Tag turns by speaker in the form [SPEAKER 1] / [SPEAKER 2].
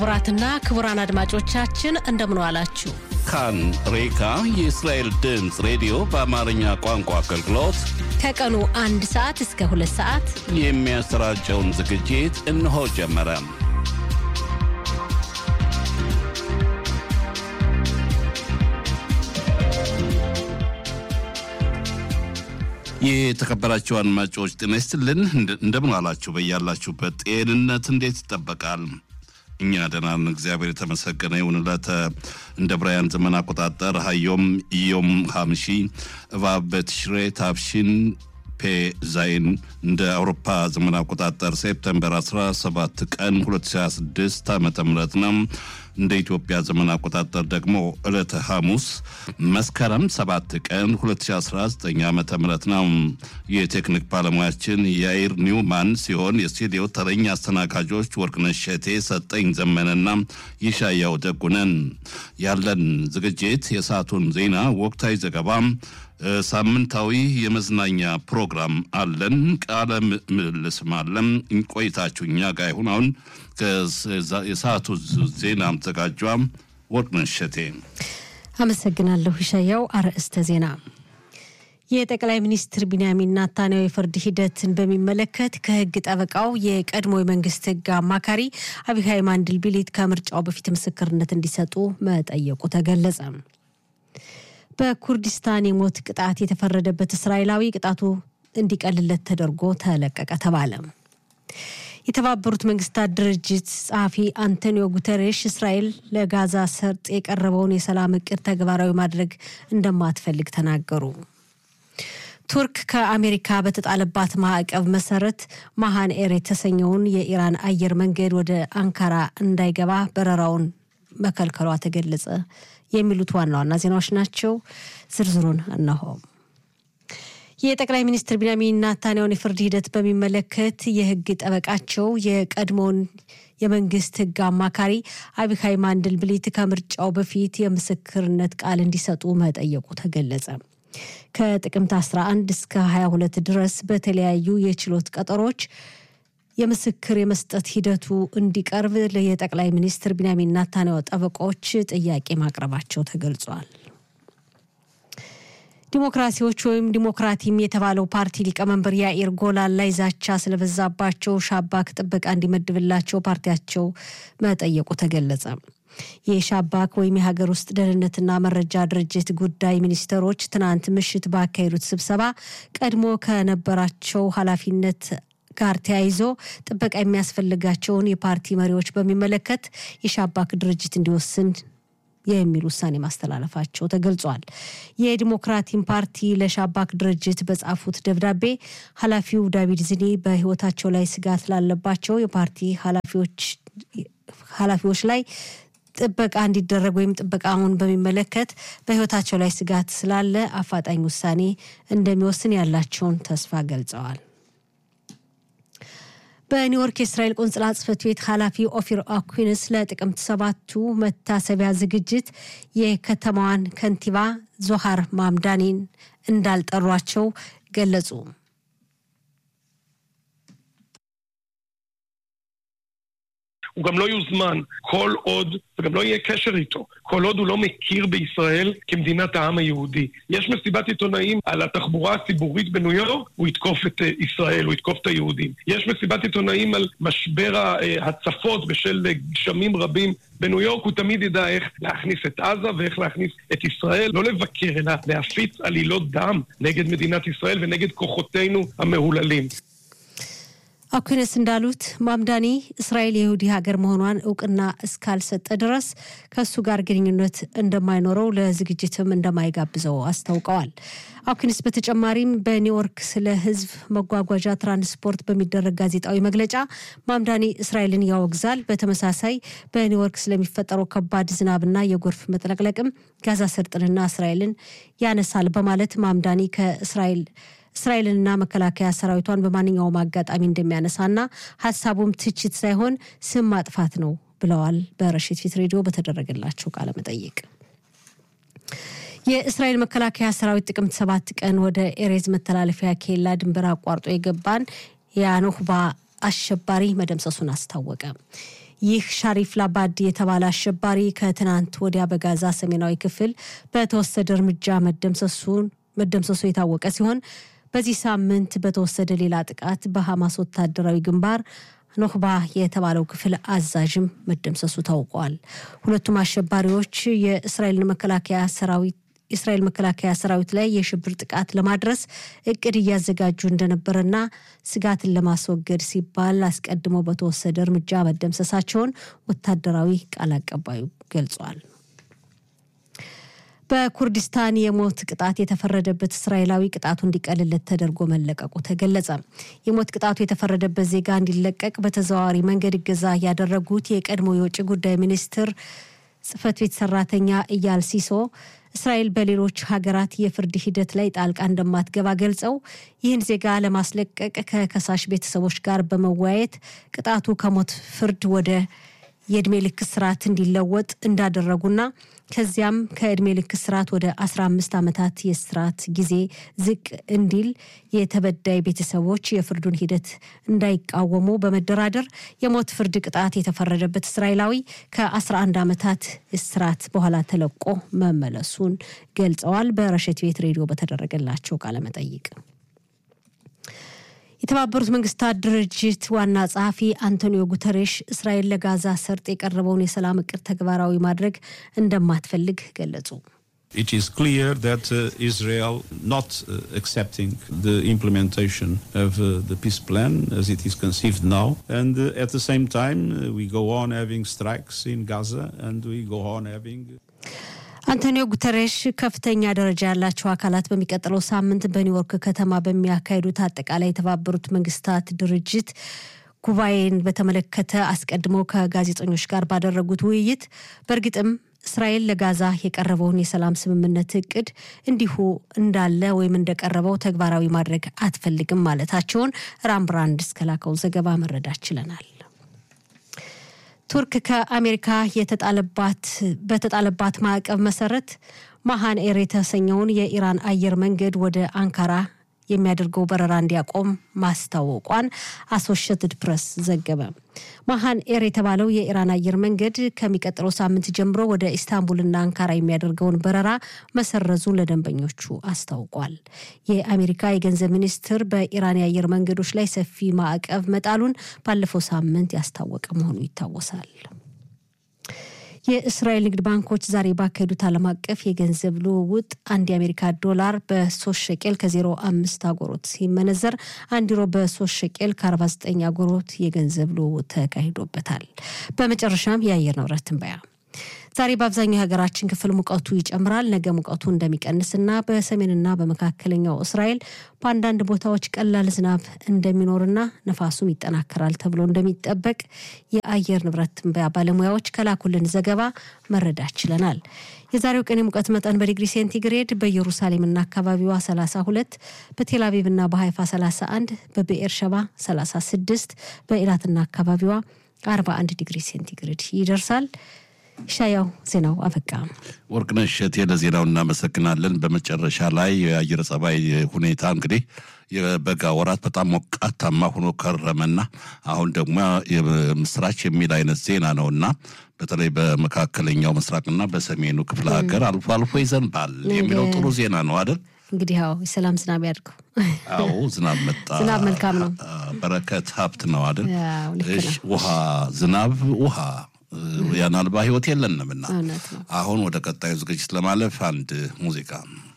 [SPEAKER 1] ክቡራትና ክቡራን አድማጮቻችን እንደምን ዋላችሁ።
[SPEAKER 2] ካን ሬካ የእስራኤል ድምፅ ሬዲዮ በአማርኛ ቋንቋ አገልግሎት
[SPEAKER 1] ከቀኑ አንድ ሰዓት እስከ ሁለት ሰዓት
[SPEAKER 2] የሚያሰራጨውን ዝግጅት እነሆ ጀመረ። የተከበራችሁ አድማጮች ጤና ይስጥልን። እንደምን ዋላችሁ? በያላችሁበት ጤንነት እንዴት ይጠበቃል? እኛ ደህና ነን፣ እግዚአብሔር የተመሰገነ ይሁን። ዕለተ እንደ ብራያን ዘመን አቆጣጠር ሀዮም ዮም ሀምሺ እባብ በትሽሬ ታብሺን ፔ ዛይን እንደ አውሮፓ ዘመን አቆጣጠር ሴፕተምበር 17 ቀን 2026 ዓ ም ነው። እንደ ኢትዮጵያ ዘመን አቆጣጠር ደግሞ ዕለተ ሐሙስ መስከረም 7 ቀን 2019 ዓ ም ነው። የቴክኒክ ባለሙያችን የአይር ኒውማን ሲሆን የስቱዲዮ ተረኛ አስተናጋጆች ወርቅነሽ ሸቴ፣ ሰጠኝ ዘመነና ይሻያው ደጉነን። ያለን ዝግጅት የሰዓቱን ዜና፣ ወቅታዊ ዘገባ ሳምንታዊ የመዝናኛ ፕሮግራም አለን። ቃለ ምልልስም አለን። ቆይታችሁ እኛ ጋር ይሁን። አሁን የሰዓቱ ዜና አዘጋጇ ወርቅነሽ እሸቴ።
[SPEAKER 1] አመሰግናለሁ ይሻያው። አርዕስተ ዜና የጠቅላይ ሚኒስትር ቢንያሚን ናታንያሁ የፍርድ ሂደትን በሚመለከት ከህግ ጠበቃው የቀድሞ የመንግስት ህግ አማካሪ አቢሃይ ማንድልቢሊት ከምርጫው በፊት ምስክርነት እንዲሰጡ መጠየቁ ተገለጸ። በኩርዲስታን የሞት ቅጣት የተፈረደበት እስራኤላዊ ቅጣቱ እንዲቀልለት ተደርጎ ተለቀቀ ተባለ። የተባበሩት መንግስታት ድርጅት ጸሐፊ አንቶኒዮ ጉተሬሽ እስራኤል ለጋዛ ሰርጥ የቀረበውን የሰላም እቅድ ተግባራዊ ማድረግ እንደማትፈልግ ተናገሩ። ቱርክ ከአሜሪካ በተጣለባት ማዕቀብ መሰረት ማሃን ኤር የተሰኘውን የኢራን አየር መንገድ ወደ አንካራ እንዳይገባ በረራውን መከልከሏ ተገለጸ። የሚሉት ዋና ዋና ዜናዎች ናቸው። ዝርዝሩን እነሆ። የጠቅላይ ሚኒስትር ቢንያሚን ናታንያሁን የፍርድ ሂደት በሚመለከት የህግ ጠበቃቸው የቀድሞውን የመንግስት ህግ አማካሪ አቢካይ ማንድልብሊት ከምርጫው በፊት የምስክርነት ቃል እንዲሰጡ መጠየቁ ተገለጸ። ከጥቅምት 11 እስከ 22 ድረስ በተለያዩ የችሎት ቀጠሮች የምስክር የመስጠት ሂደቱ እንዲቀርብ የጠቅላይ ሚኒስትር ቢንያሚን ናታንያሁ ጠበቆች ጥያቄ ማቅረባቸው ተገልጿል። ዲሞክራሲዎች ወይም ዲሞክራቲም የተባለው ፓርቲ ሊቀመንበር ያኢር ጎላን ላይ ዛቻ ስለበዛባቸው ሻባክ ጥበቃ እንዲመድብላቸው ፓርቲያቸው መጠየቁ ተገለጸ። የሻባክ ወይም የሀገር ውስጥ ደህንነትና መረጃ ድርጅት ጉዳይ ሚኒስትሮች ትናንት ምሽት ባካሄዱት ስብሰባ ቀድሞ ከነበራቸው ኃላፊነት ጋር ተያይዞ ጥበቃ የሚያስፈልጋቸውን የፓርቲ መሪዎች በሚመለከት የሻባክ ድርጅት እንዲወስን የሚል ውሳኔ ማስተላለፋቸው ተገልጿል። የዲሞክራቲን ፓርቲ ለሻባክ ድርጅት በጻፉት ደብዳቤ ኃላፊው ዳቪድ ዝኒ በሕይወታቸው ላይ ስጋት ላለባቸው የፓርቲ ኃላፊዎች ላይ ጥበቃ እንዲደረግ ወይም ጥበቃውን በሚመለከት በሕይወታቸው ላይ ስጋት ስላለ አፋጣኝ ውሳኔ እንደሚወስን ያላቸውን ተስፋ ገልጸዋል። በኒውዮርክ የእስራኤል ቆንጽላ ጽሕፈት ቤት ኃላፊ ኦፊር አኩንስ ለጥቅምት ሰባቱ መታሰቢያ ዝግጅት የከተማዋን ከንቲባ ዞሃር ማምዳኒን እንዳልጠሯቸው ገለጹ።
[SPEAKER 3] הוא גם לא יוזמן כל עוד, וגם לא יהיה קשר איתו, כל עוד הוא לא מכיר בישראל כמדינת העם היהודי. יש מסיבת עיתונאים על התחבורה הציבורית בניו יורק, הוא יתקוף את ישראל, הוא יתקוף את היהודים. יש מסיבת עיתונאים על משבר ההצפות בשל גשמים רבים בניו יורק, הוא תמיד ידע איך להכניס את עזה ואיך להכניס את ישראל, לא לבקר, אלא להפיץ עלילות דם נגד מדינת ישראל ונגד כוחותינו המהוללים.
[SPEAKER 1] አኩነስ እንዳሉት ማምዳኒ እስራኤል የይሁዲ ሀገር መሆኗን እውቅና እስካልሰጠ ድረስ ከእሱ ጋር ግንኙነት እንደማይኖረው ለዝግጅትም እንደማይጋብዘው አስታውቀዋል። አኩንስ በተጨማሪም በኒውዮርክ ስለ ሕዝብ መጓጓዣ ትራንስፖርት በሚደረግ ጋዜጣዊ መግለጫ ማምዳኒ እስራኤልን ያወግዛል። በተመሳሳይ በኒውዮርክ ስለሚፈጠረው ከባድ ዝናብና የጎርፍ መጥለቅለቅም ጋዛ ሰርጥንና እስራኤልን ያነሳል በማለት ማምዳኒ ከእስራኤል እስራኤልንና መከላከያ ሰራዊቷን በማንኛውም አጋጣሚ እንደሚያነሳና ሀሳቡም ትችት ሳይሆን ስም ማጥፋት ነው ብለዋል። በረሽት ፊት ሬዲዮ በተደረገላቸው ቃለ መጠይቅ የእስራኤል መከላከያ ሰራዊት ጥቅምት ሰባት ቀን ወደ ኤሬዝ መተላለፊያ ኬላ ድንበር አቋርጦ የገባን የአኖህባ አሸባሪ መደምሰሱን አስታወቀ። ይህ ሻሪፍ ላባድ የተባለ አሸባሪ ከትናንት ወዲያ በጋዛ ሰሜናዊ ክፍል በተወሰደ እርምጃ መደምሰሱን መደምሰሱ የታወቀ ሲሆን በዚህ ሳምንት በተወሰደ ሌላ ጥቃት በሐማስ ወታደራዊ ግንባር ኖክባ የተባለው ክፍል አዛዥም መደምሰሱ ታውቋል። ሁለቱም አሸባሪዎች የእስራኤልን መከላከያ ሰራዊት የእስራኤል መከላከያ ሰራዊት ላይ የሽብር ጥቃት ለማድረስ እቅድ እያዘጋጁ እንደነበረና ስጋትን ለማስወገድ ሲባል አስቀድሞ በተወሰደ እርምጃ መደምሰሳቸውን ወታደራዊ ቃል አቀባዩ ገልጿል። በኩርዲስታን የሞት ቅጣት የተፈረደበት እስራኤላዊ ቅጣቱ እንዲቀልለት ተደርጎ መለቀቁ ተገለጸ። የሞት ቅጣቱ የተፈረደበት ዜጋ እንዲለቀቅ በተዘዋዋሪ መንገድ እገዛ ያደረጉት የቀድሞ የውጭ ጉዳይ ሚኒስትር ጽህፈት ቤት ሰራተኛ እያል ሲሶ እስራኤል በሌሎች ሀገራት የፍርድ ሂደት ላይ ጣልቃ እንደማትገባ ገልጸው ይህን ዜጋ ለማስለቀቅ ከከሳሽ ቤተሰቦች ጋር በመወያየት ቅጣቱ ከሞት ፍርድ ወደ የእድሜ ልክ ስርዓት እንዲለወጥ እንዳደረጉና ከዚያም ከእድሜ ልክ ስርዓት ወደ 15 ዓመታት የስርዓት ጊዜ ዝቅ እንዲል የተበዳይ ቤተሰቦች የፍርዱን ሂደት እንዳይቃወሙ በመደራደር የሞት ፍርድ ቅጣት የተፈረደበት እስራኤላዊ ከ11 ዓመታት እስራት በኋላ ተለቆ መመለሱን ገልጸዋል። በረሸት ቤት ሬዲዮ በተደረገላቸው ቃለመጠይቅ የተባበሩት መንግስታት ድርጅት ዋና ጸሐፊ አንቶኒዮ ጉተሬሽ እስራኤል ለጋዛ ሰርጥ የቀረበውን የሰላም እቅድ ተግባራዊ ማድረግ እንደማትፈልግ ገለጹ።
[SPEAKER 4] It is clear that uh, Israel not uh, accepting the implementation of uh, the peace plan as it is conceived now, and uh, at the same time uh, we go on having strikes in Gaza, and we go on having.
[SPEAKER 1] አንቶኒዮ ጉተሬሽ ከፍተኛ ደረጃ ያላቸው አካላት በሚቀጥለው ሳምንት በኒውዮርክ ከተማ በሚያካሂዱት አጠቃላይ የተባበሩት መንግስታት ድርጅት ጉባኤን በተመለከተ አስቀድመው ከጋዜጠኞች ጋር ባደረጉት ውይይት በእርግጥም እስራኤል ለጋዛ የቀረበውን የሰላም ስምምነት እቅድ እንዲሁ እንዳለ ወይም እንደቀረበው ተግባራዊ ማድረግ አትፈልግም ማለታቸውን ራምብራንድ እስከላከው ዘገባ መረዳት ችለናል። ቱርክ ከአሜሪካ የተጣለባት በተጣለባት ማዕቀብ መሰረት ማሃን ኤር የተሰኘውን የኢራን አየር መንገድ ወደ አንካራ የሚያደርገው በረራ እንዲያቆም ማስታወቋን አሶሽትድ ፕሬስ ዘገበ። ማሃን ኤር የተባለው የኢራን አየር መንገድ ከሚቀጥለው ሳምንት ጀምሮ ወደ ኢስታንቡልና አንካራ የሚያደርገውን በረራ መሰረዙን ለደንበኞቹ አስታውቋል። የአሜሪካ የገንዘብ ሚኒስትር በኢራን የአየር መንገዶች ላይ ሰፊ ማዕቀብ መጣሉን ባለፈው ሳምንት ያስታወቀ መሆኑ ይታወሳል። የእስራኤል ንግድ ባንኮች ዛሬ ባካሄዱት ዓለም አቀፍ የገንዘብ ልውውጥ አንድ የአሜሪካ ዶላር በሶስት ሸቄል ከዜሮ አምስት አጎሮት ሲመነዘር አንድ ዩሮ በሶስት ሸቄል ከአርባ ዘጠኝ አጎሮት የገንዘብ ልውውጥ ተካሂዶበታል። በመጨረሻም የአየር ንብረት ትንበያ ዛሬ በአብዛኛው የሀገራችን ክፍል ሙቀቱ ይጨምራል። ነገ ሙቀቱ እንደሚቀንስና በሰሜንና በመካከለኛው እስራኤል በአንዳንድ ቦታዎች ቀላል ዝናብ እንደሚኖርና ነፋሱም ይጠናከራል ተብሎ እንደሚጠበቅ የአየር ንብረት ትንበያ ባለሙያዎች ከላኩልን ዘገባ መረዳት ችለናል። የዛሬው ቀን የሙቀት መጠን በዲግሪ ሴንቲግሬድ በኢየሩሳሌምና አካባቢዋ 32፣ በቴልአቪቭና በሀይፋ 31፣ በብኤር ሸባ 36፣ በኢላትና አካባቢዋ 41 ዲግሪ ሴንቲግሬድ ይደርሳል። ሻያው ዜናው አበቃ።
[SPEAKER 2] ወርቅነሽ እሸቴ ለዜናው እናመሰግናለን። በመጨረሻ ላይ የአየር ጸባይ ሁኔታ እንግዲህ የበጋ ወራት በጣም ሞቃታማ ሆኖ ከረመና አሁን ደግሞ የምስራች የሚል አይነት ዜና ነው እና በተለይ በመካከለኛው ምስራቅና በሰሜኑ ክፍለ ሀገር አልፎ አልፎ ይዘንባል የሚለው ጥሩ ዜና ነው አይደል?
[SPEAKER 1] እንግዲህ ያው የሰላም ዝናብ ያድርገው።
[SPEAKER 2] አዎ ዝናብ መጣ።
[SPEAKER 1] ዝናብ መልካም ነው።
[SPEAKER 2] በረከት ሀብት ነው አይደል?
[SPEAKER 1] ያው ልክ ነው።
[SPEAKER 2] እሺ፣ ውሃ ዝናብ ውሃ ያን አልባ ህይወት የለንምና
[SPEAKER 1] እውነት ነው።
[SPEAKER 2] አሁን ወደ ቀጣዩ ዝግጅት ለማለፍ አንድ ሙዚቃ